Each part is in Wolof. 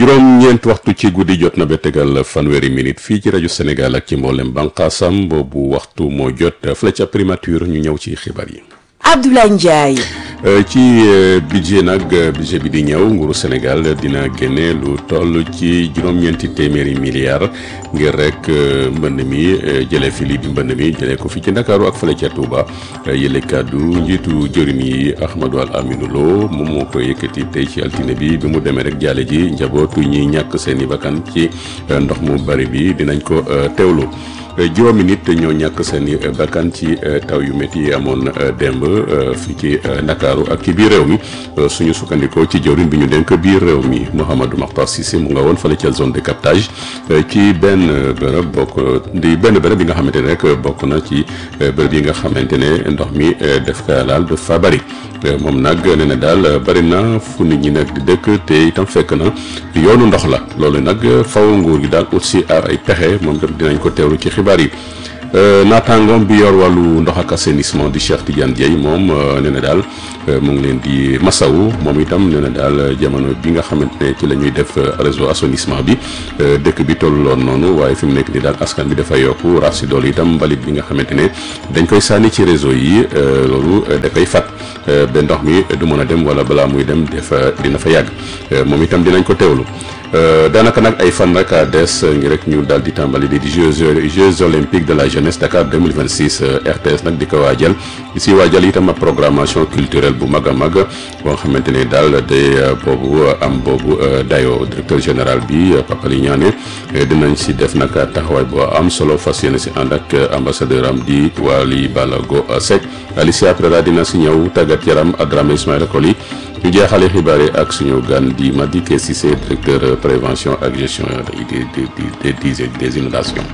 juróom-ñeent waxtu ci guddi jot na ba tegal fanweeri minute fii ci rajo Sénégal ak ci mboolem bànqaasam boobu waxtu moo jot fële ca primature ñu ñëw ci xibaar yi. Abdoulaye Ndiaye. ci budget nag budget bi di ñëw nguuru Sénégal dina génne lu toll ci juróom-ñeenti téeméeri milliards ngir rek mbënd mi jëlee fi lii di mbënd mi jëlee ko fi ci Ndakaaru ak fële ca Touba yële kàddu njiitu jëriñ yi Ahmadou Al Aminou Lo moom moo ko yëkkati tey ci altine bi bi mu demee rek jaale ji njabootu ñi ñàkk seen i bakkan ci ndox mu bari bi dinañ ko teewlu. juróomi nit ñoo ñàkk seen i bakkan ci taw yu métti yi amoon démb fii ci ndakaaru ak ci biir réew mi suñu sukkandikoo ci jëwriñ bi ñu dénk biir réew mi Mouhamadou Makhtar Cissé mu nga woon fële ca zone de captage ci benn bërëb bokk di benn bërëb bi nga xamante ne rek bokk na ci bërëb yi nga xamante ne ndox mi def ka laal dafa bari moom nag nee na daal bari na fu nit ñi nag di dëkk te itam fekk na yoonu ndox la loolu nag faw nguur gi daal ut si aar ay pexe moom tam dinañ ko teewlu ci xibaar yi naataangoom bi yor wàllu ndox ak assainissement di Cheikh Tidiane Dieye moom nee na daal mu ngi leen di masawu moom itam nee na daal jamono bi nga xamante ne ci la ñuy def réseau assainissement bi dëkk bi tolloon noonu waaye fi mu nekk ni daal askan bi dafa yokku rax si dool itam mbalit bi nga xamante ne dañ koy sànni ci réseau yi loolu da koy fat ba ndox mi du mën a dem wala balaa muy dem dafa dina fa yàgg moom itam dinañ ko teewlu daanaka nag ay fan rek a des ngir rek ñu daal di tàmbali di jeux jeux olympiques de la jeunesse Dakar 2026 RTS nag di ko waajal si waajal itam ab programmation culturelle bu mag a mag boo xamante ne daal day boobu am boobu dayo directeur général bi Papa Li Ñaane dinañ si def nag taxawaay boo am solo fas yéene si ànd ak ambassadeur am di Waly Balago Seck Alicia Prera dina si ñëw tàggat yaram Adramé Ismaïla Koli ñu jeexale xibaar yi ak suñu gan di Madické Cissé directeur prévention ak gestion des des des des inondations.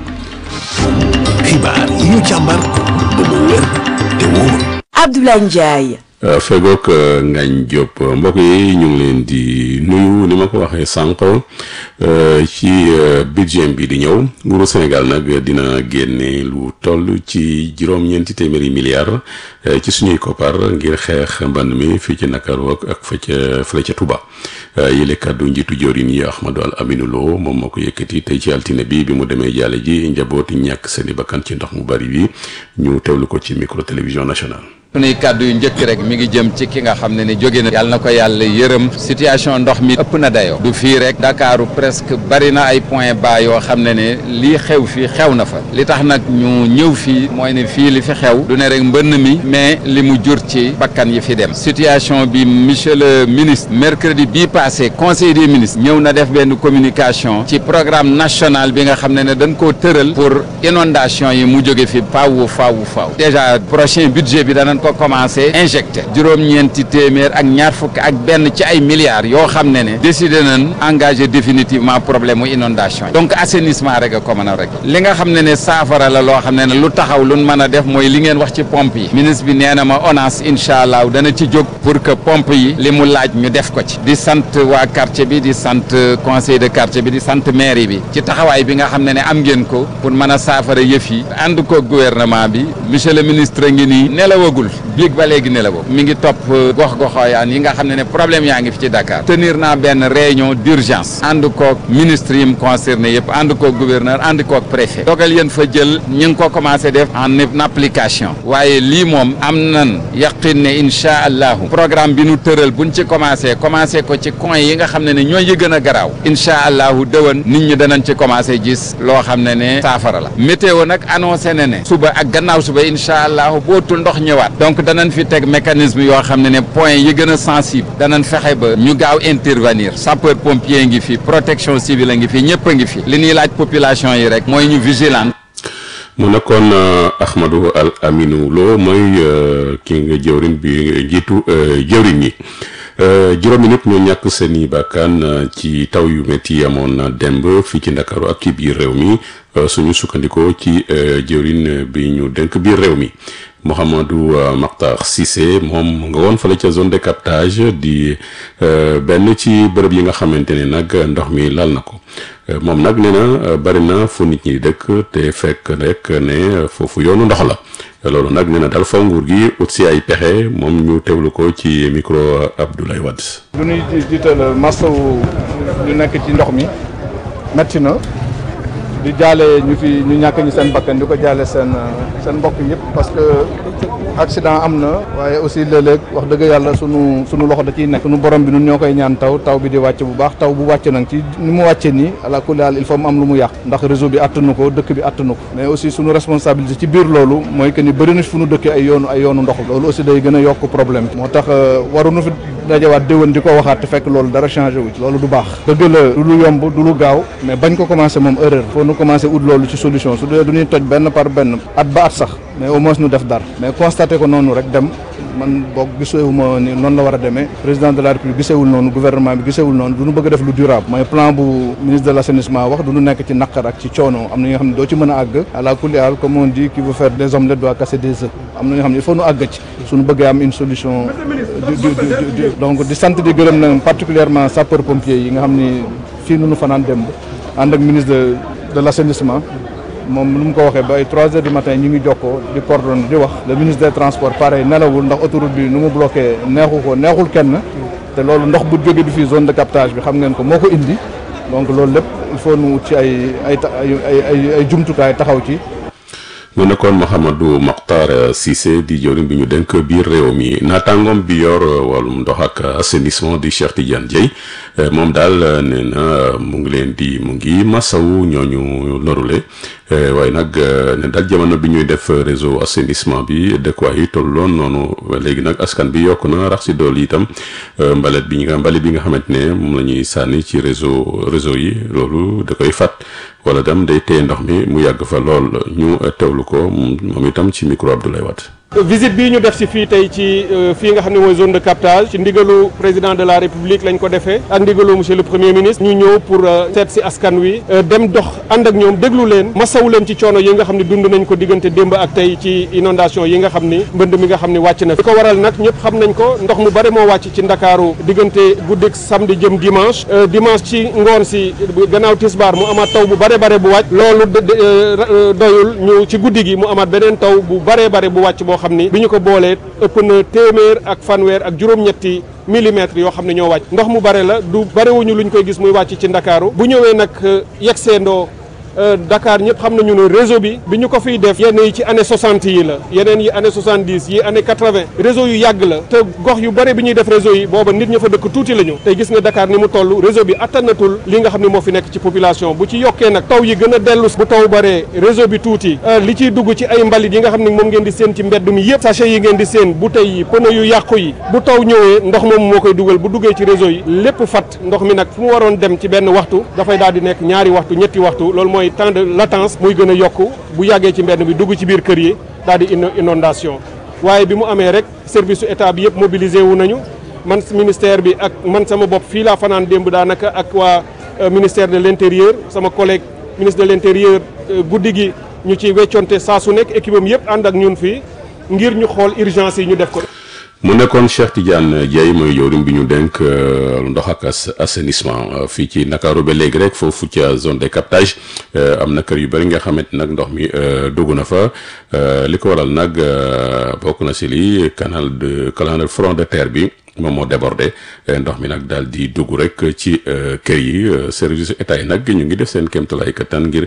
xibaar yi ñu càmbar ba mu wér te wóor. Abdoulaye Ndiaye. fegook Ngagne Diop mbokk yi ñu ngi leen di nuyu ni ma ko waxee sànq ci budget bi di ñëw nguuru Sénégal nag dina génne lu toll ci juróom-ñeenti téeméeri milliards ci suñuy koppar ngir xeex mband mi fii ci Ndakaaru ak fa ca fële ca Touba yële kàddu njiitu joorin yi Ahmadou Al Aminou Lo moom moo ko yëkkati tey ci altine bi bi mu demee jaale ji njabooti ñàkk seeni bakkan ci ndox mu bari bi ñu teewlu ko ci micro télévision nationale sunuy kàddu yu njëkk rek mi ngi jëm ci ki nga xam ne ni jóge na yàlla na ko yàlla yërëm situation ndox mi ëpp na dayoo du fii rek Dakaaru presque bari na ay point bas yoo xam ne ne lii xew fii xew na fa li tax nag ñu ñëw fii mooy ne fii li fi xew du ne rek mbënn mi mais li mu jur ci bakkan yi fi dem situation bi monsieur le ministre mercredi bii passé conseil des ministres ñëw na def benn communication ci programme national bi nga xam ne ne dañ koo tëral pour inondation yi mu jóge fi faaw faaw faaw déjà prochain budget bi danañ ko commencé injecté juróom-ñeenti téeméer ak ñaar fukk ak benn ci ay milliards yoo xam ne ne décidé nañ engagé définitivement problème mu inondation yi donc assainissement rek a ko mën a rek li nga xam ne ne saafara la loo xam ne ne lu taxaw lu mën a def mooy li ngeen wax ci pompe yi ministre bi nee na ma ONAS incha allah dana ci jóg pour que pompe yi li mu laaj ñu def ko ci di sant waa quartier bi di sant conseil de quartier bi di sant mairie bi ci taxawaay bi nga xam ne ne am ngeen ko pour mën a saafara yëf yi ànd ko gouvernement bi monsieur le ministre ngi nii nelawagul biig ba léegi ne la boobu mi ngi topp gox-goxooyaan yi nga xam ne ne problème yaa ngi fi ci Dakar tenir naa benn réunion d'urgence ànd koog ministre yi mu concerné yëpp ànd koog gouverneur ànd koog préfet dogal yéen fa jël ñu ngi ko commencé def en application waaye lii moom am nan yaqin ne incha allahu programme bi nu tëral buñ ci commencé commencé ko ci coin yi nga xam ne ne ñooy yi gën a garaaw incha allahu dëwan nit ñi danañ ci commencé gis loo xam ne ne saafara la météo nag annoncé na ne suba ak gannaaw suba incha allahu bootul ndox ñëwaat donc danañ fi teg mécanisme yoo xam ne ne point yi gën a sensible danañ fexe ba ñu gaaw intervenir sapeur pompier ngi fi protection civile a ngi fi ñëpp a ngi fi li ñuy laaj population yi rek mooy ñu vigilant mu nekkoon Ahmadou Al Aminou Lo mooy ki nga jëwrin bi njiitu jëwrin yi juróomi nit ñoo ñàkk seeni bakkan ci taw yu métti amoon demb fii ci Ndakaaru ak ci biir réew mi suñu sukkandikoo ci jëwrin bi ñu dénk biir réew mi Mouhamadou Makhtar Cissé moom nga woon fale ca zone de captage di benn ci bërëb yi nga xamante ne nag ndox mi lal na ko moom nag nee na bari na fu nit ñi dëkk te fekk rek ne foofu yoonu ndox la loolu nag nee na daal faw nguur gi ut si ay pexe moom ñu teewlu ko ci micro Abdoulaye Wade. lu ñuy jiital masawu ñu nekk ci ndox mi metti na di jaale ñu fi ñu ñàkk ñu seen bakkan di ko jaale seen seen mbokk yëpp parce que accident am na waaye aussi léeg-léeg wax dëgg yàlla sunu sunu loxo da ciy nekk sunu borom bi nun ñoo koy ñaan taw taw bi di wàcc bu baax taw bu wàcc nag ci ni mu wàcce nii ala kulli haal il faut mu am lu mu yàq ndax réseau bi attanu ko dëkk bi attanu ko mais aussi sunu responsabilité ci biir loolu mooy que ni bëri na fu nu dëkkee ay yoonu ay yoonu ndox loolu aussi day gën a yokk problème moo tax waruñu fi dajawaat déwén di ko waxaat te fekk loolu dara changé wu ci loolu du baax dëgg la du lu yomb du lu gaaw mais bañ ko commencé moom erreur faut nu commencé ut loolu ci solution su dee du ñuy toj benn par benn at ba at sax mais au moins nu def dara mais constaté ko noonu rek dem man boog gisewuma ni noonu la war a demee président de la république gisewul noonu gouvernement bi gisewul noonu du ñu bëgg a def lu durable mooy plan bu ministre de l' assainissement wax du ñu nekk ci naqar ak ci coono am na ñoo xam ne doo ci mën a àgg à la kulli haal comme on dit qui veut faire des omelettes doit casser des œufs am na ñoo xam ne il faut nu àgg ci suñu bëggee am une solution donc di sant di gërëm na particulièrement sapeur pompier yi nga xam ni fii nu nu fanaan démb ànd ak ministre de de l' assainissement moom nu mu ko waxee ba ay 3 heures du matin ñu ngi jokkoo di coordonné di wax le ministre des transports pareil nelawul ndax autoroute bi nu mu bloqué neexu ko neexul kenn te loolu ndox bu jóge du fii zone de captage bi xam ngeen ko moo ko indi donc loolu lépp il faut nu ci ay ay ay ay ay jumtukaay taxaw ci. mu nekkoon Mouhamadou Mokhtar Cissé di jëwriñ bi ñu dénk biir réew mi naataangoom bi yor wàllum ndox ak assainissement di Cheikh Tidiane Dieye moom daal nee na mu ngi leen di mu ngi masawu ñooñu lorule waaye nag ne daal jamono bi ñuy def réseau assainissement bi dëkkuwaay yi tolloon noonu léegi nag askan bi yokk na rax si dool itam mbalit bi nga mbalit bi nga xamante ne moom la ñuy sànni ci réseau réseau yi loolu da koy fat wala dem day téye ndox mi mu yàgg fa lool ñu teewlu ko moom itam ci micro Abdoulaye Wade. visite bii ñu def si fii tey ci fii nga xam ne mooy zone de captage ci ndigalu président de la république lañ ko defee ak ndigalu monsieur le premier ministre ñu ñëw pour seet si askan wi dem dox ànd ak ñoom déglu leen masawu leen ci coono yi nga xam ne dund nañ ko diggante démb ak tey ci inondation yi nga xam ni mbënd mi nga xam ne wàcc na fi ko waral nag ñëpp xam nañ ko ndox mu bare moo wàcc ci ndakaaru diggante guddik samedi jëm dimanche dimanche ci ngoon si gannaaw tisbaar mu amaat taw bu bare bare bu wàcc loolu doyul ñu ci guddi gi mu amaat beneen taw bu bare bare bu wàcc boo xam ni bi ñu ko boolee ëpp na téeméer ak fanweer ak juróom-ñetti millimètres yoo xam ne ñoo wàcc ndox mu bare la du barewuñu luñ koy gis muy wàcc ci ndakaaru bu ñëwee nag yegseendoo Dakar ñëpp xam nañu ne réseau bi bi ñu ko fiy def yenn yi ci année 60 yi la yeneen yi année 70 yi année 80 réseau yu yàgg la te gox yu bare bi ñuy def réseau yi booba nit ña fa dëkk tuuti la ñu tey gis nga Dakar ni mu toll réseau bi attanatul li nga xam ne moo fi nekk ci population bu ci yokkee nag taw yi gën a dellu bu taw baree réseau bi tuuti li ciy dugg ci ay mbalit yi nga xam ne moom ngeen di seen ci mbedd mi yëpp sachet yi ngeen di seen bouteilles yi pneu yu yàqu yi bu taw ñëwee ndox moom moo koy dugal bu duggee ci réseau yi lépp fat ndox mi nag fu mu waroon dem ci benn waxtu dafay daal di nekk ñaari waxtu ñetti waxtu loolu mooy temps de latence muy gën a yokk bu yàggee ci mbedd bi dugg ci biir kër yi daal di inondation waaye bi mu amee rek service su état bi yëpp mobilisé wu nañu man ministère bi ak man sama bopp fii laa fanaan démb daanaka ak waa ministère de l' intérieur sama collègue ministre de l' intérieur guddi gi ñu ci wecconte saa su nekk équipe am yëpp ànd ak ñun fii ngir ñu xool urgence yi ñu def ko. mu nekkoon Cheikh Tidiane Dieye mooy jëwriñ bi ñu dénk ndox ak assainissement fii ci Ndakaaru ba léegi rek foofu ca zone de captage am na kër yu bëri nga xamante nag ndox mi dugg na fa li ko waral nag bokk na si lii canal de canal front de terre bi moom moo débordé ndox mi nag daal di dugg rek ci kër yi service état yi nag ñu ngi def seen kéemtalaay kattan ngir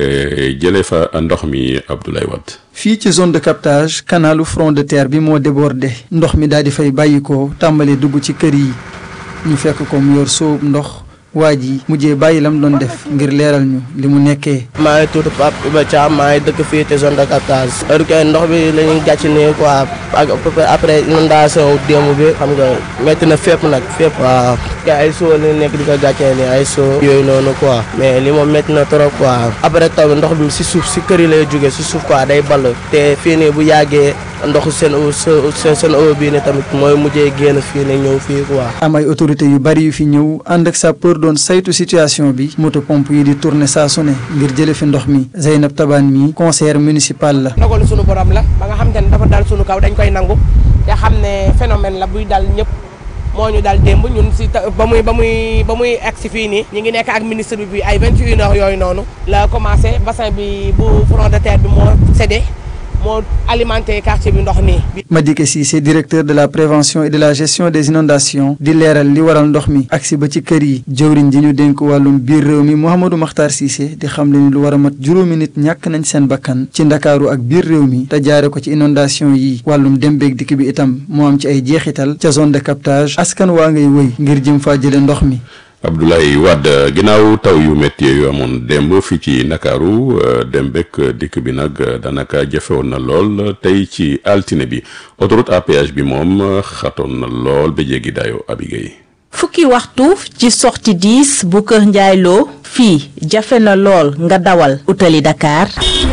jëlee fa ndox mi Abdoulaye Wade. fii ci zone de captage canalu front de terre bi moo débordé ndox mi daal di fay bàyyi ko tàmbalee dugg ci kër yi ñu fekk ko mu yor sóob ndox waa ji mujjee bàyyi lam doon def ngir leeral ñu li mu nekkee. maa ngi tudd Pape Iba Thiam maa ngi dëkk fii te zone de captage. heure que ndox bi la ñuy gàcc nii quoi ak après inondation démb bi xam nga métti na fépp nag fépp. waaw kay ay soo la nekk di ko gàccee nii ay soo yooyu noonu quoi mais li moom métti na trop quoi. après taw bi ndox bi si suuf si kër yi lay jógee si suuf quoi day ball te fii nii bu yàggee ndoxu seen seen seen eau bii nii tamit mooy mujjee génn fii nii ñëw fii quoi. am ay autorités yu bari yu fi ñëw ànd ak sapeur doon saytu situation bi moto pompe yi di tourner saa su ne ngir jële fi ndox mi Zeynab Taban mi conseillère municipal la. ndogalu sunu borom la ba nga xam ne dafa dal sunu kaw dañ koy nangu te xam ne phénomène la buy dal ñëpp moo ñu dal démb ñun si ba muy ba muy ba muy egg si fii nii ñu ngi nekk ak ministre bi bi ay vingt et une heures yooyu noonu la commencé bassin bi bu front de terre bi moo cédé moo alimenté quartier bi ndox nii. Madické Cissé directeur de la prévention et de la gestion des inondations di leeral li waral ndox mi agsi ba ci kër yi jëwriñ ji ñu dénk wàllum biir réew mi Mouhamadou Makhtar Cissé di xam le ni lu war a mat juróomi nit ñàkk nañ seen bakkan ci ndakaaru ak biir réew mi te jaare ko ci inondation yi wàllum dem beeg dikk bi itam moo am ci ay jeexital ca zone de captage askan waa ngay wëy ngir jëm faa jële ndox mi Abdoulaye Wade ginnaaw taw yu métti yu amoon démb fii ci Ndakaaru dem bekk dikk bi nag daanaka jafewoon na lool tey ci altine bi autoroute à péage bi moom xatoon na lool ba jéggi dayo Abigay fukki waxtu ci sortie 10 bu Kër Ndiaye Lo fii jafe na lool nga dawal utali Dakar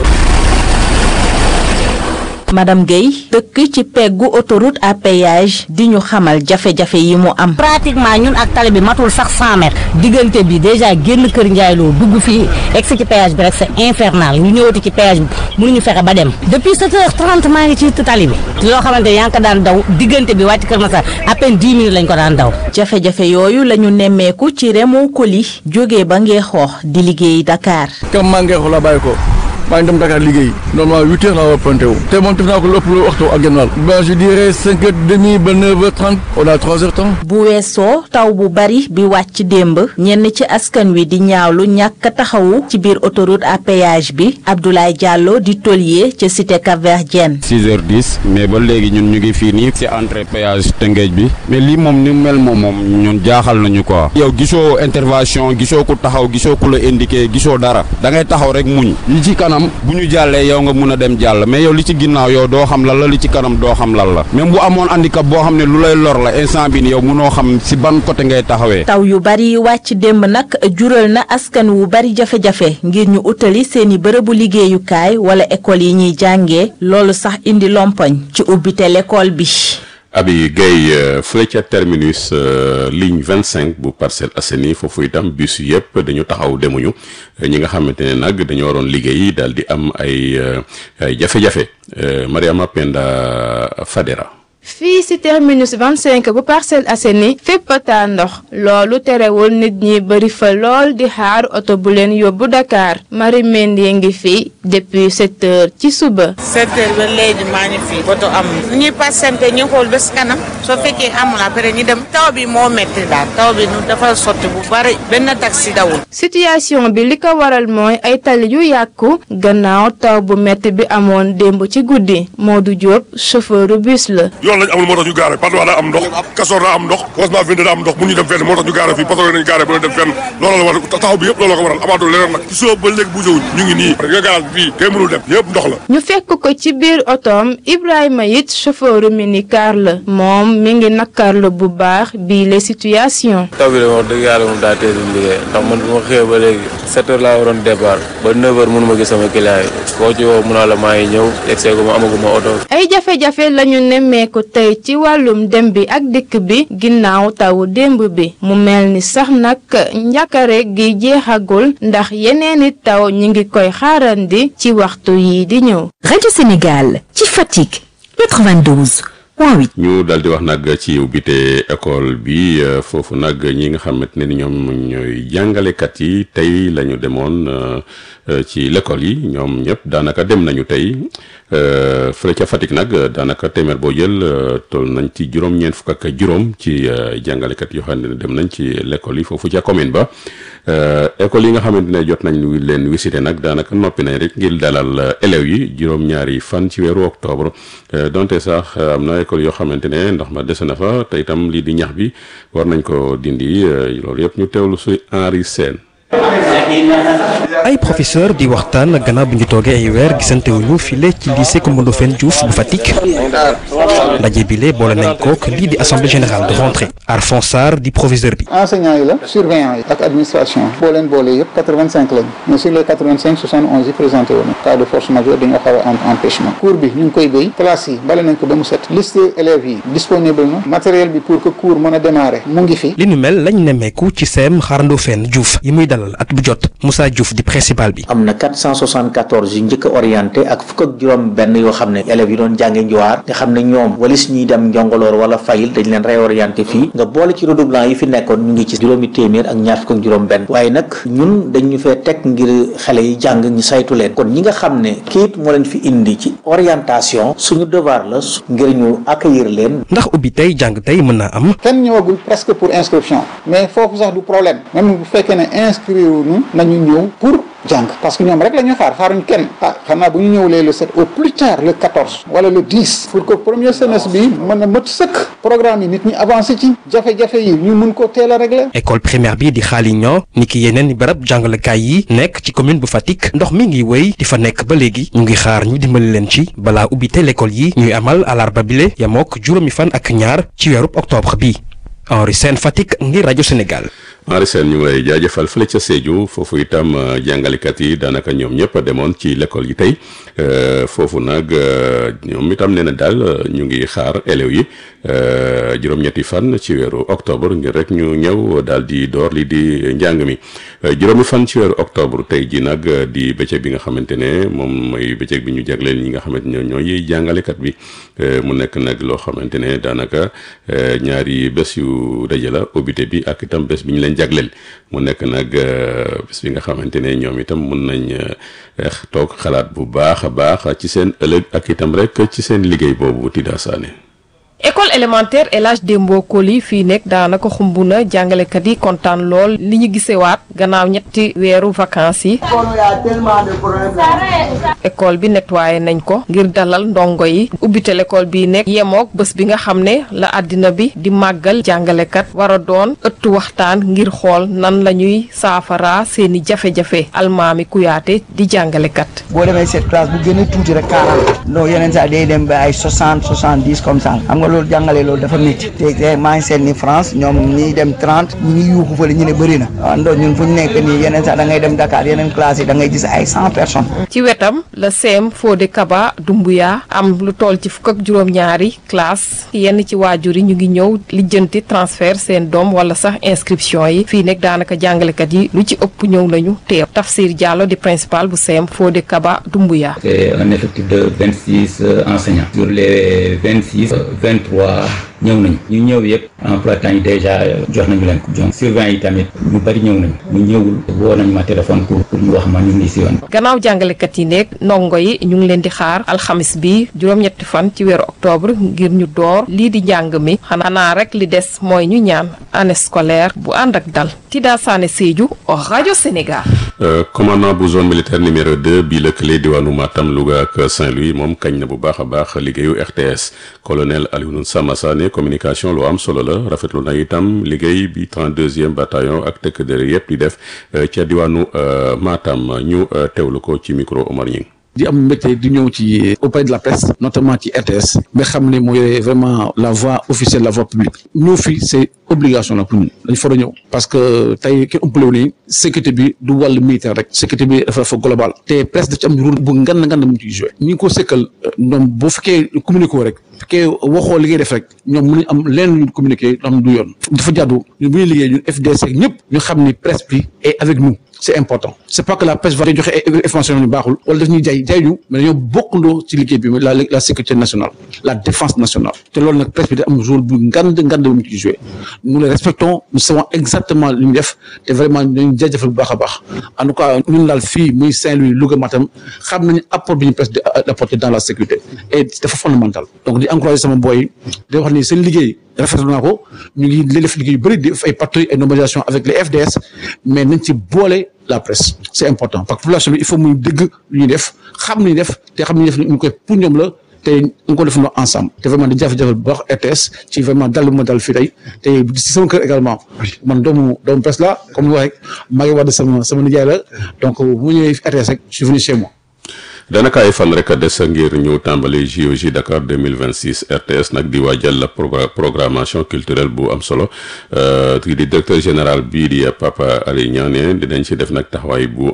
madame Guèye dëkk ci peggu autoroute à péage di ñu xamal jafe-jafe yi mu am. pratiquement ñun ak tali bi matul sax 100 mètres diggante bi déjà génn kër Ndiaye Lo dugg fii egsi ci péage bi rek c'est infernal ñu ñëwati ci péage bi mënuñu fexe ba dem depuis 7h30 maa ngi ci tali bi loo xamante ne yaa ngi ko daan daw diggante bi wàcc Kër Massar à peine 10 minutes lañ ko daan daw. jafe-jafe yooyu la ñu nemmeeku ci Remo Koli jógee ba ngee xoox di liggéey Dakar. kam maa ngi xoox la bàyyi ko. maa ngi dem Dakar liggéey normalement huit heures laa war a pointé wu te moom def naa ko lu ëpp lu waxtu ak genn wàll ben je dirais cinq heures demi ba neuf heures trente on a trois heures temps bu weesoo taw bu bari bi wàcc démb ñenn ci askan wi di ñaawlu ñàkk taxawu ci biir autoroute à péage bi Abdoulaye Diallo di tôlier ca cité Cap-Verdien. six heures dix mais ba léegi ñun ñu ngi fii nii ci entrée péage Tëngéej bi mais lii moom ni mel moom moom ñun jaaxal nañu quoi. yow gisoo intervention gisoo ku taxaw gisoo ku la indiqué gisoo dara da ngay taxaw rek muñ yi ci kanam bu ñu jàllee yow nga mun a dem jàll mais yow li ci ginnaaw yow doo xam lan la li ci kanam doo xam lan la même bu amoon handicap boo xam ne lu lay lor la instant bi ni yow munoo xam si ban côté ngay taxawee. taw yu bari wàcc démb nag jural na askan wu bari jafe-jafe ngir ñu utali seeni bërëbu liggéeyukaay wala école yi ñuy jàngee loolu sax indi lompoñ ci ubbite l'école bi. Abi Guèye fële ca terminus ligne vingt cinq bu Parcelles Assainies foofu itam bus yëpp dañu taxaw demuñu ñi nga xamante ne nag dañoo waroon liggéey daal di am ay ay jafe-jafe Mariama Penda Fadera. fii ci terminus 25 bu Parcelles Assainies fépp taa ndox loolu terewul nit ñi bari fa lool di xaar oto bu leen yóbbu Dakar Marie Mendy ngi fi depuis 7 heures ci suba. 7 heures ba léegi maa ngi fi oto am ñuy patienté ñu xool bés kanam soo fekkee amul après ñu dem taw bi moo métti daal taw bi nu dafa sotti bu bari benn taxi dawul. situation bi li ko waral mooy ay tali yu yàqu gannaaw taw bu métti bi amoon démb ci guddi Modou Diop chauffeur bus la. yoon lañ amul moo tax ñu gaare Patte d'Oie daa am ndox Castor daa am ndox Cosma Vinde daa am ndox mun ñu dem fenn moo tax ñu gaare fii Patte nañu gaare ba ñu dem fenn loolu la war taxaw bi yëpp loolu la ko waral amaatul leneen nag ci soo ba léegi bu jëwuñ ñu ngi nii nga gaaraal bi fii kay mënul dem yëpp ndox la ñu fekk ko ci biir otoom Ibrahima it chauffeur minicar la moom mi ngi nakkarlu bu baax bii les situation taw bi de wax dëgg yàlla moom daa teel a liggéey ndax man bu ma xëyee ba léegi sept heures laa waroon départ ba neuf heures mënu ma gis sama client yi koo ci woo mun naa la maa ngi ñëw egsee gu ma amaguma oto ay jafe-jafe lañu nemmeeku tey ci wàllum dem bi ak dikk bi ginnaaw tawu démb bi mu mel ni sax nag njàkkare gi jeexagul ndax yeneeni taw ñi ngi koy xaarandi ci waxtu yi di ñëw. rajo Sénégal ci Fatick 92 point 8. ñu daal di wax nag ci ubbite école bi foofu nag ñi nga xamante ne ni ñoom ñooy jàngalekat yi tey la ñu demoon ci l'école yi ñoom ñëpp daanaka dem nañu tey fële ca Fatick nag daanaka téeméer boo jël toll nañ ci juróom-ñeent fukk ak juróom ci jàngalekat yoo xam ne dem nañ ci l'école yi foofu ca commune ba école yi nga xamante ne jot nañ leen visité nag daanaka noppi nañ rek ngir dalal élèves yi juróom-ñaari fan ci weeru octobre donte sax am na école yoo xamante ne ndox ma dese na fa te itam lii di ñax bi war nañ ko dindi loolu yëpp ñu teewlu si Henri Sène ay professeur di waxtaan gannaaw bu ñu toogee ay weer gisante wuñu file ci lycée Coumba Ndoffène Diouf bu Fatick ndaje bile boole nañ kook lii di assemblée générale de rentrée Arfon Sarr di professeur bi. enseignants yi la surveillants yi ak administration boo leen boole yëpp 85 lañ mais sur les 85 71 yi présenté woon cas de force majeure dañoo xaw a empêchement cours bi ñu ngi koy béy classe yi bale nañ ko ba mu set liste élèves yi disponible na matériel bi pour que cours mën a démarrer mu ngi fi. li nu mel lañ nemmeeku ci CEM Xaar Ndoffène Diouf yi muy dalal at bu jot Moussa Diouf di principal bi. am na 474 yu njëkk a orienté ak fukk ak juróom benn yoo xam ne élèves yi doon jànge njowaar nga xam ne ñoom walis ñuy dem njongoloor wala fayil dañ leen réorienté fii nga boole ci redoublant yi fi nekkoon ñu ngi ci juróomi téeméer ak ñaar fukk ak juróom benn waaye nag ñun dañ ñu fee teg ngir xale yi jàng ñu saytu leen kon ñi nga xam ne kayit moo leen fi indi ci orientation suñu devoir la ngir ñu accueillir leen ndax ubbi tey jàng tey mën naa am. kenn ñëwagul presque pour inscription mais foofu sax du problème même bu fekkee ne inscrire ñu nañu ñëw pour jàng parce que ñoom rek la ñuy xaar xaaruñ kenn ah xam naa bu ñu ñëwlee le 7 au plus tard le 14 wala le 10 pour que premier semestre bi mën a mët sëkk programme yi nit ñi avancé ci jafe-jafe yi ñu mun ko teel a régler école primaire bi di xaali ñoo ni ki yeneen barab jàngalekaay yi nekk ci commune bu Fatick ndox mi ngi wéy di fa nekk ba léegi ñu ngi xaar ñu dimbali leen ci balaa ubbi te l'école yi ñuy amal alarba bile yamook juróomi fan ak ñaar ci weerub octobre bi Henri Sène Fatick ngir rajo Sénégal. Henri Sène ñu ngi lay jaajëfal fële ca Sédhiou foofu itam jàngalekat yi daanaka ñoom ñëpp a demoon ci l'école yi tey foofu nag ñoom itam nee na daal ñu ngi xaar élèves yi juróom-ñetti fan ci weeru octobre ngir rek ñu ñëw daal di door li di njàng mi juróomi fan ci weeru octobre tey ji nag di bëccëg bi nga xamante ne moom mooy bëccëg bi ñu jagleel ñi nga xamante ne ñooy jàngalekat bi mu nekk nag loo xamante ne daanaka ñaari bés yu daje la ubbite bi ak itam bés bi ñu leen jagleel mu nekk nag bés bi nga xamante ne ñoom itam mun nañ toog xalaat bu baax a baax ci seen ëllëg ak itam rek ci seen liggéey boobu Tida Sané école élémentaire El Hadj Dembo Koli fii nekk daanaka xumb na jàngalekat yi kontaan lool li ñu gisewaat gannaaw ñetti weeru vacances yi école bi nettoyé nañ ko ngir dalal ndongo yi ubbite l'école bi nekk yemook bés bi nga xam ne la àddina bi di màggal jàngalekat war a doon ëttu waxtaan ngir xool nan la ñuy saafara seeni jafe-jafe almaami kuyaate di jàngalekat boo demee cette classe bu gën a tuuti rek 40 non yeneen saa day dem ba ay 60 70 comme ça xam nga loolu jàngale loolu dafa métti te maa ngi seet ni France ñoom ñi dem 30 ñi ngi yuuxu fële ñu ne bëri na waaw ndox ñun fu ñu nekk nii yeneen saa da ngay dem Dakar yeneen classe yi da ngay gis ay 100 personnes. ci wetam la CEM Fodé Kaba Doumbouya am lu toll ci fukk ak juróom-ñaari classe yenn ci waajur yi ñu ngi ñëw lijjanti transfert seen doom wala sax inscription yi fii nekk daanaka jàngalekat yi lu ci ëpp ñëw nañu teew Tafsir Diallo di principal bu CEM Fodé Kaba Doumbouya. c'est un effectif de 26 enseignants sur les 26 23 ñëw nañu ñu ñëw yëpp emploi temps yi déjà jox nañu leen ko donc surveillant yi tamit ñu bari ñëw nañu ñu ñëwul woo nañu ma téléphone pour pour ñu wax ma ñu ngi si yoon. gannaaw jàngalekat yi nekk ndongo yi ñu ngi leen di xaar alxamis bi juróom-ñetti fan ci weeru octobre ngir ñu door lii di njàng mi xanaa rek li des mooy ñu ñaan année scolaire bu ànd ak dal Tida Sané Sédhiou rajo Sénégal. commandant bu zone militaire numéro 2 bii lëkkale diwaanu Matam Louga ak Saint-Louis moom kañ na bu baax a baax liggéeyu RTS colonel Alioune Samba Sané communication lu am solo la rafetlu na itam liggéey bi 32e bataillon ak tëkk dër yëpp di def ca diwaanu Matam ñu teewlu ko ci micro Omar Ñing di am mbégte di ñëw ci auprès de la presse notamment ci RTS nga xam ne mooy vraiment la voix officielle la voix publique ñëw fii c'est obligation la pour ñun dañ fa ñëw parce que tey kenn ëppalewu ni sécurité bi du wàllu militaire rek sécurité bi dafa dafa global te presse daf ci am rôle bu ngan ngan mu ciy joué ñi ngi ko sekkal ñoom boo fekkee communiqué rek fekkee waxoo li ngay def rek ñoom mën nañ am leen lu ñu communiqué am du yoon dafa jàddu ñun bu ñuy liggéey ñun FDC ñëpp ñu xam ni presse bi est avec nous c'est important c'est pas que la presse va joxe information yu baaxul wala daf ñuy jaay jaay ñu mais dañoo bokkandoo ci liggéey bi la la sécurité nationale la défense nationale te loolu nag presse bi da am rôle bu ngand ngand bu mu ci joué nous les respectons nous savons exactement li ñu def te vraiment dañu jaajëfal bu baax a baax en tout cas ñun daal fii muy Saint-Louis Louga Matam xam nañu apport bi ñu presse di apporter dans la sécurité et dafa fondamental donc di encourager sama boy di wax ni seen liggéey rafetlu naa ko ñu ngi li def liggéey yu bëri di def ay patrouilles et nomination avec les FDS mais nañ ci boole la presse c'est important parce que population bi il faut muy dégg lu ñuy def xam lu ñuy def te xam lu ñuy def ñu koy pour ñoom la te ñu ko defandoo ensemble te vraiment di jafe-jafe bu baax RTS ci vraiment dal ma dal fii tey te si sama kër également man doomu doomu presse la comme ni wax rek maa ngi wax sama sama nijaay la donc mu ñëwee RTS rek je suis venu chez moi. daanaka ay fan rek a des ngir ñu tàmbali JOJ Dakar 2026 RTS nag di waajal la programmation culturelle bu am solo kii di directeur général bii di Papa Alé Niang ne dinañ ci def nag taxawaay bu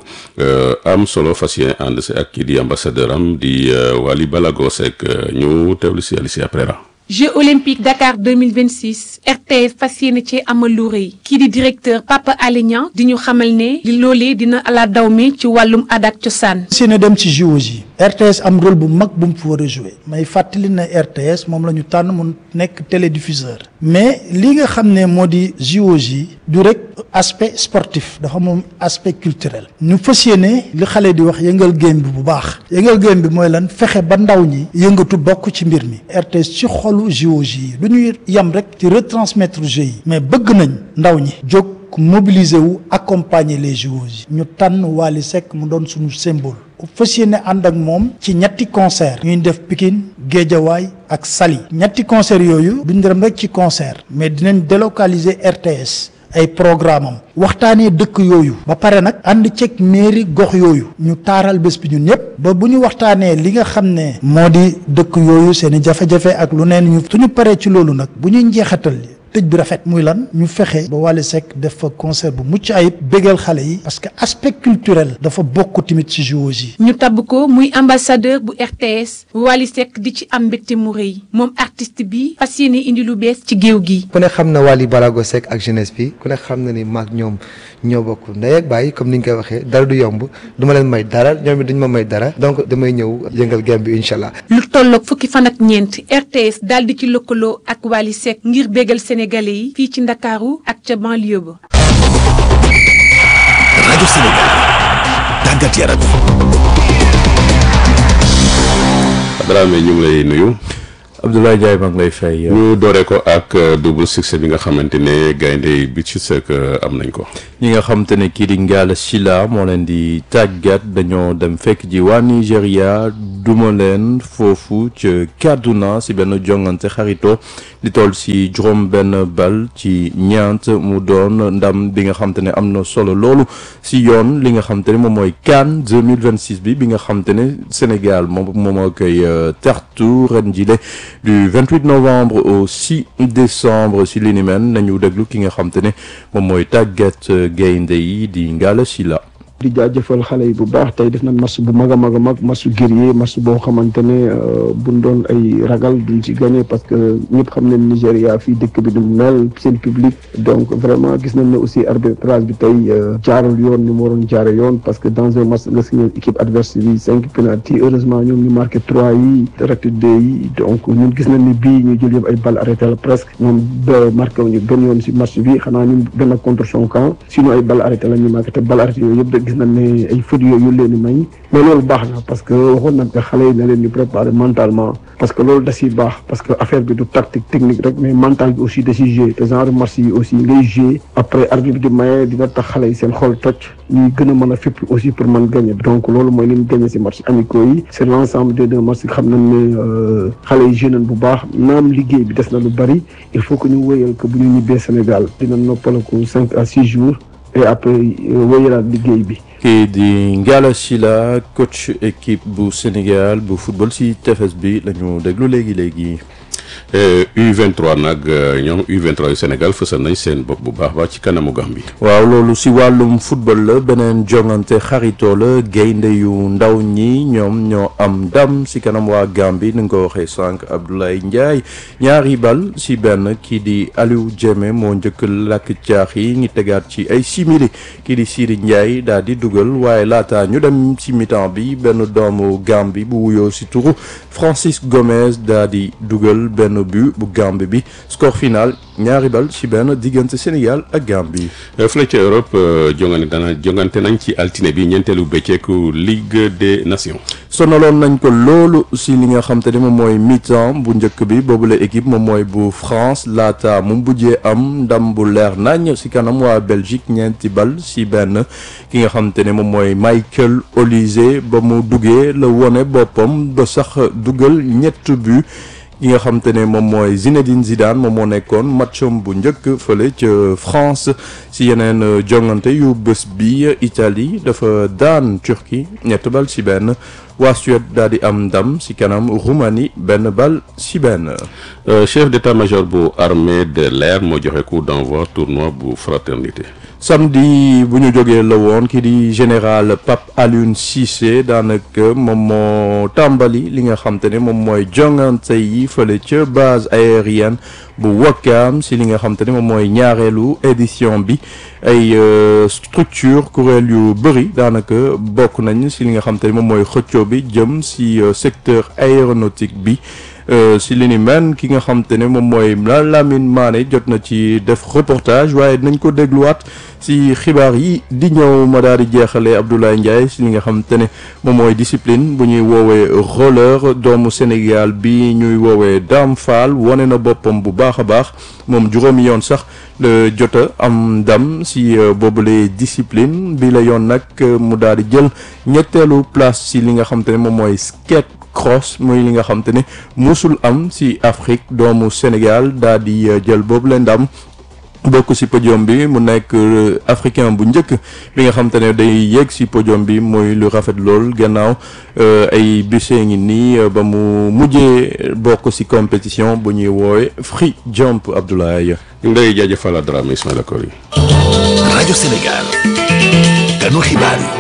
am solo fas yéene ànd si ak kii di ambassadeur am di Wally Balago Seck ñu teewlu si Alicia Prera Jeux olympiques Dakar 2026 RTS fas yéene ci amal lu rëy kii di directeur Papa Alé Niang di ñu xamal ne li loolee dina ala daw mi ci wàllum aada ak cosaan. si ne dem ci JOJ yi RTS am rôle bu mag bu mu fi war a joué may fàttali na RTS moom la ñu tànn mu nekk télédiffuseur mais li nga xam ne moo di JOJ yi du rek aspect sportif dafa moom aspect culturel ñu fas yéene li xale di wax yëngal game bi bu baax yëngal game bi mooy lan fexe ba ndaw ñi yëngatu bokk ci mbir mi RTS ci xolu JOJ yi du ñuy yem rek ci retransmettre jeux yi mais bëgg nañ ndaw ñi jóg mobiliser wu accompagner les JOJ ñu tànn Wally Seck mu doon suñu symbole fas yéene ànd ak moom ci ñetti concert ñuy def Pikine Géejawaay ak Saly ñetti concert yooyu duñ dem rek ci concert mais dinañ délocaliser RTS ay programme am waxtaanee dëkk yooyu ba pare nag ànd ceeg mairie gox yooyu ñu taaral bés bi ñun ñëpp ba bu ñu waxtaanee li nga xam ne moo di dëkk yooyu seen i jafe-jafe ak lu neen ñu suñu paree ci loolu nag bu ñuy njeexatal tëj bi rafet muy lan ñu fexe ba Wally Seck def fa concert bu mucc ayib bégal xale yi parce que aspect culturel dafa bokk tamit ci JOJ yi ñu tabb ko muy ambassadeur bu RTS Wally Seck di ci am mbégte mu rëy moom artiste bi fas yéene indi lu bees ci géew gi. ku ne xam na Wally Balago Seck ak jeunesse bi ku ne xam na ni maag ñoom ñoo bokk ndey ak baay comme ni ñu koy waxee dara du yomb du ma leen may dara ñoom it duñu ma may dara donc damay ñëw yëngal game bi incha allah. lu tolloog fukki fan ak ñeent RTS daal di ci lëkkaloo ak Wally Seck ngir bégal Sénégalais yi fii ci Ndakaaru ak ca banlieue ba. rajo Sénégal tàggat yaram. Dramé ñu ngi lay nuyu. Abdoulaye Ndiaye maa ngi lay fay. ñu dooree ko ak double succès bi nga xamante ne gaynde bi ci sëkk am nañ ko. ñi nga xamante ne kii di Ngalla Sylla moo leen di tàggat dañoo dem fekk ji waa Nigéria duma leen foofu ca Kaduna si benn jongante xarito di toll si juróom benn bal ci ñeent mu doon ndam bi nga xamante ne am na solo loolu si yoon li nga xamante ne moom mooy CAN 2026 bi bi nga xamante ne Sénégal moom moom moo koy tertu ren jile du 28 novembre au 6 décembre si li ni mel nañu déglu ki nga xamante ne moom mooy tàggat gaynde yi di Ngalla Sylla di jaajëfal xale yi bu baax tey def nañ match bu mag a mag a mag match guerrier match boo xamante ne buñ doon ay ragal duñ ci gagné parce que ñëpp xam nañ Nigéria fii dëkk bi du mel seen public donc vraiment gis nañ ne aussi arbitrage bi tey jaarul yoon ni mu waroon jaare yoon parce que dans un match nga signé équipe adverse bi cinq penalty heureusement ñoom ñu marqué trois yi raté deux yi donc ñun gis nañ ne bii ñu jël yëpp ay balle arrêté la presque ñoom ba marqué wuñu benn yoon si match bi xanaa ñun benn contre son camp sinon ay balle arrêté la ñu marqué te balle arrêté yooyu yëpp gis nañ ne ay fautes yooyu leen di may mais loolu baax na parce que waxoon nañ ko xale yi ne leen ñu préparer mentalement parce que loolu da ciy baax parce que affaire bi du tactique technique rek mais mental bi aussi da ciy jouer te genre match yi aussi ngay jouer après arbitre bi di maye dina tax xale yi seen xol toj ñuy gën a mën a fépp aussi pour mën gagner donc loolu mooy li ñu gagner si match amicaux yi c'est l'ensemble des deux matchs xam nañ ne xale yi jeune bu baax naam liggéey bi des na lu bari il faut que ñu wéyal que bu ñu ñibbee Sénégal dina noppalaku cinq à six jours et après wéyalaat liggéey bi kii di Ngalla Sylla coach équipe bu Sénégal bu football si tefes bi la ñu déglu léegi léegi. U23 nag ñoom U23 yu Sénégal fësal nañ seen bopp bu baax baax ci kanamu Gambie. waaw loolu si wàllum football la beneen jongante xaritoo la gaynde yu ndaw ñi ñoom ñoo am ndam si kanam waa Gambie ni nga ko waxee sànq Abdoulaye Ndiaye ñaari bal si benn kii di Aliou Diémé moo njëkk lakk caax yi ñu tegaat ci ay simili kii di Siri Ndiaye daal di dugal waaye laata ñu dem ci mi-temps bi benn doomu Gambie bu wuyoo si turu Francis Gomez daal di dugal benn but bu Gambie bi score final ñaari bal ci benn diggante Sénégal ak Gambie. fële ca Europe jongante dana jongante nañ ci altine bi ñeenteelu bëccëgu Ligue des Nations. sonaloon nañ ko loolu si li nga xam te ne moom mooy mi-temps bu njëkk bi boobu la équipe moom mooy bu France laata mu bujjee am ndam bu leer nañ si kanam waa Belgique ñeenti bal si benn ki nga xam te ne moom mooy Michael Olise ba mu duggee la wone boppam ba sax dugal ñett but. ki nga xam te ne moom mooy Zinedine Zidane moom moo nekkoon matcham bu njëkk fële ca France si yeneen jongante yu bés bi Italie dafa daan Turquie ñett bal si benn waa Suède daal di am ndam si kanam Roumanie benn bal si benn. chef d'état-major bu armée de l'air moo joxe coup d'envoi tournoi bu fraternité. samedi bu ñu jógee la woon ki di général Pape Alioune Cissé daanaka moom moo tàmbali li nga xam te ne moom mooy jongante yi fële ca base aérienne bu Wakam si li nga xam te ne moom mooy ñaareelu édition bi ay structure kuréel yu bëri daanaka bokk nañ si li nga xam te ne moom mooy xëccoo bi jëm si secteur aéronautique bi si li ni mel ki nga xam te ne moom mooy Lamine Mané jot na ci def reportage waaye dinañ ko dégluwaat si xibaar yi di ñëw ma daal di jeexalee Abdoulaye Ndiaye si li nga xam te ne moom mooy discipline bu ñuy woowee roller doomu Sénégal bi ñuy woowee Dame Fall wane na boppam bu baax a baax moom juróomi yoon sax la jot a am ndam si boobule discipline bi la yoon nag mu daal di jël ñetteelu place si li nga xam te ne moom mooy skate cross muy li nga xam te ne musul am si Afrique doomu Sénégal daal di jël boobu la ndam bokk si podium bi mu nekk africain bu njëkk bi nga xam te ne day yéeg si podium bi mooy lu rafet lool gannaaw ay bise ngi nii ba mu mujjee bokk si compétition bu ñuy woowe free jump Abdoulaye. ngay jaajëfal Dramé Ismaïla Kori. rajo Sénégal. kanu xibaar yi.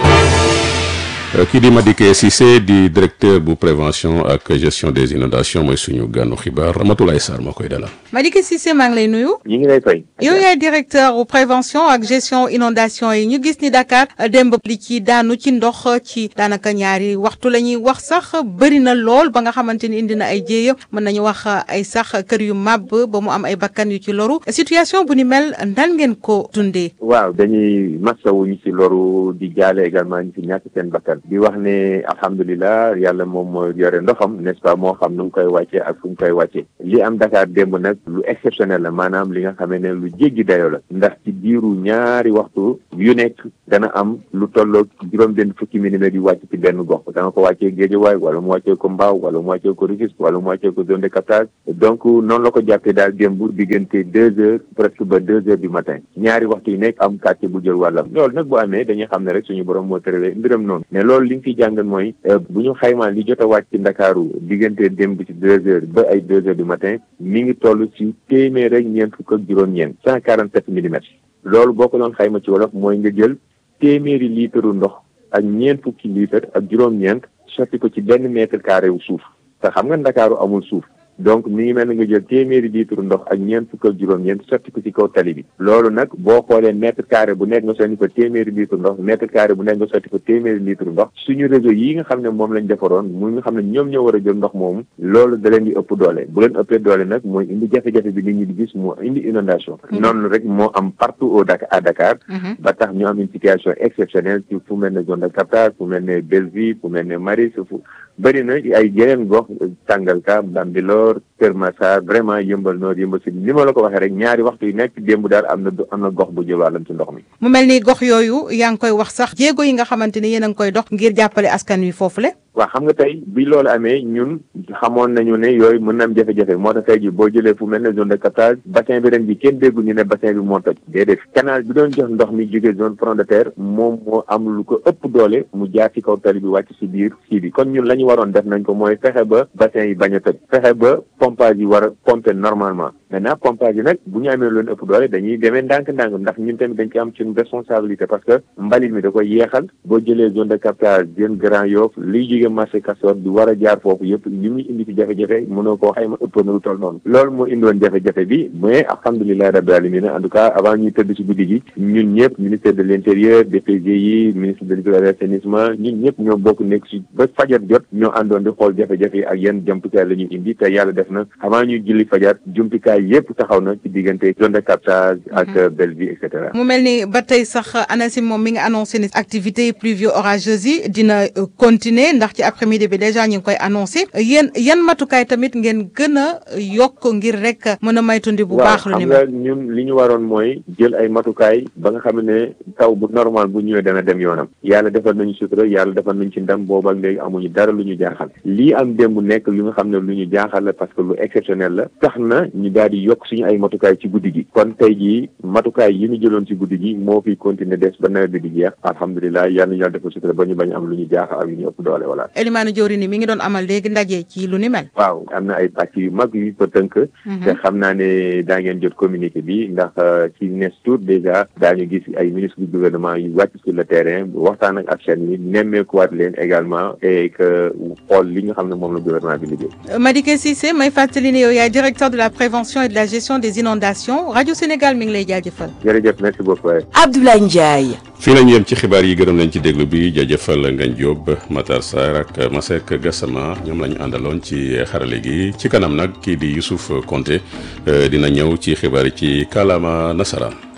kii di Madické Cissé di directeur bu prévention ak gestion des inondations mooy suñu gànnu xibaar Ramatoulaye Sarr moo koy dalal. Madické Cissé maa ngi lay nuyu. ñu ngi lay fay. yow yaay directeur bu prévention ak gestion inondation yi ñu gis ni Dakar démb li ci daanu ci ndox ci daanaka ñaari waxtu la ñuy wax sax bëri na lool ba nga xamante ni indi na ay jéeya mën nañu wax ay sax kër yu màbb ba mu am ay bakkan yu ci loru situation bu ni mel nan ngeen ko dundee. waaw dañuy masawu ñu ci loru di jaale également ñu ci ñàkk seen bakkan. di wax ne alhamdulilah yàlla moom moo yore ndoxam n'est-ce pas moo xam nu mu koy wàccee ak fu mu koy wàccee li am Dakar démb nag lu exceptionnel la maanaam li nga xamee ne lu jéggi dayoo la ndax ci diiru ñaari waxtu yu nekk dana am lu tolloog juróom-benn fukki millimètres yu wàcc ci benn gox dana ko wàccee Guédiawaye wala mu wàccee ko Mbao wala mu wàccee ko Rufisque wala mu wàccee ko zone de captage donc noonu la ko jàppee daal démb diggante deux heures presque ba deux heures du matin ñaari waxtu yu nekk am quartier bu jël wàllam loolu nag bu amee dañuy xam ne rek suñu borom moo tëralee mbiram noonu mais loolu li nga fi jàngal mooy bu ñu xaymaa li jot a wàcc ci Ndakaaru diggante démb ci deux heures ba ay deux heures du matin mi ngi toll ci téeméer rek ñeent fukk ak juróom-ñeent cent quarante sept millimètres loolu boo ko doon xayma ci wolof mooy nga jël téeméeri litre ndox ak ñeent fukki litre ak juróom-ñeent sotti ko ci benn mètre carré wu suuf te xam nga Ndakaaru amul suuf donc mi ngi mel ni nga jël téeméeri litre ndox ak ñeent fukk ak juróom-ñeent sotti ko ci kaw tali bi loolu nag boo xoolee mètre carré bu nekk nga sotti ko téeméeri litre ndox mètre carré bu nekk nga sotti ko téeméeri litre ndox suñu réseau yi nga xam ne moom lañ defaroon mu nga xam ne ñoom ñoo war a jël ndox moomu loolu da leen di ëpp doole bu leen ëppee doole nag mooy indi jafe-jafe bi nit ñi di gis moo indi inondation noonu rek moo am partout au Dakar à Dakar ba tax ñu am une situation exceptionnelle ci fu mel ne zone de captage fu mel ne Bellevue fu mel ne Maris fu bëri na ay yeneen gox Sangalkam Bambilor Kër Massar vraiment yëmbal noor yëmbal si ni ma la ko waxee rek ñaari waxtu yu nekk démb daal am na am na gox bu jël wàllam ci ndox mi. mu mel ni gox yooyu yaa ngi koy wax sax jéego yi nga xamante ni yéen a ngi koy dox ngir jàppale askan wi foofu le waaw xam nga tey bi loolu amee ñun xamoon nañu ne yooyu mën na am jafe-jafe moo tax tey ji boo jëlee fu mel ne zone de captage bassin bi ren bi kenn déggu ñu ne bassin bi moo toj déedéet canal bi doon jox ndox mi jóge zone front de terre moom moo am lu ko ëpp doole mu jaar ci kaw tali bi wàcc si biir sii bi kon ñun la ñu waroon def nañ ko mooy fexe ba bassin yi bañ a toj fexe ba pompage yi war a pomper normalement maintenant pompage yi nag bu ñu amee loolu ëpp doole dañuy demee ndànk-ndànk ndax ñun tamit dañ ci am ci responsabilité parce que mbalit mi da koy yeexal boo jëlee zone de captage jën Grand Yoff liy jóge marché Castor bi war a jaar foofu yëpp li muy indi ci jafe-jafe mënoo koo xayma ëpp na lu toll noonu loolu moo indiwoon jafe-jafe bi mais alhamdulilah rabbi alamin en tout cas avant ñuy tëdd ci guddi gi ñun ñëpp ministère de l' intérieur DPGI ministre de l'assainissement ñun ñëpp ñoo bokk nekk si ba fajar jot ñoo àndoon di xool jafe-jafe yi ak yenn jumtukaay la ñuy indi te yàlla def na avant ñuy julli fajar jumtukaay yëpp taxaw na ci diggante zone de captage ak Bellevue et cetera mu mel ni ba tey sax ANACIM moom mi nga annoncé ni activités pluvio orageuses yi dina continuer ndax ci après midi bi déjà ñu ngi koy annoncé yéen yan matukaay tamit ngeen gën a yokk ngir rek mën a maytundi bu baax lu ni xam nga ñun li ñu waroon mooy jël ay matukaay ba nga xam ne taw bu normal bu ñëwee dana dem yoonam yàlla defal nañu sutura yàlla defal nañu ci ndam boobu ak léegi amuñu dara lu ñu jaaxal lii am démb nekk li nga xam ne lu ñu jaaxal la parce que lu exceptionnel la tax na ñu daal di yokk suñu ay matukaay ci guddi gi kon tey jii matukaay yi ñu jëloon ci guddi gi moo fi continuer des ba nawet bi di jeex alhamdulilah yàlla ñu yàlla defal sutura ba ñu bañ am lu ñu jaaxal ak yu ñu ëpp doole wala Elimane Diori mi ngi doon amal léegi ndaje ci lu ni mel. waaw am na ay pàcc yu mag yu ko tënk te xam naa ne daa ngeen jot communiqué bi ndax ci nes tour déjà daañu gis ay ministre du gouvernement yu wàcc sur le terrain waxtaan ak chaîne yi nemmeekuwaat leen également et que xool li nga xam ne moom la gouvernement bi liggéey Madické Cissé may fàttali ne yow yaay directeur de la prévention et de la gestion des inondations rajo Sénégal mi ngi lay jaajëfal. jërëjëf merci beaucoup. Abdoulaye Ndiaye. fii lañu yem ci xibaar yi gërëm nañ ci déglu bi jaajëfal Ngagne Diop Matar Sarr ak Masek Gassama ñoom la ñu àndaloon ci xarale gi ci kanam nag kii di Youssouf Konté dina ñëw ci xibaar yi ci kàllaama nasaraan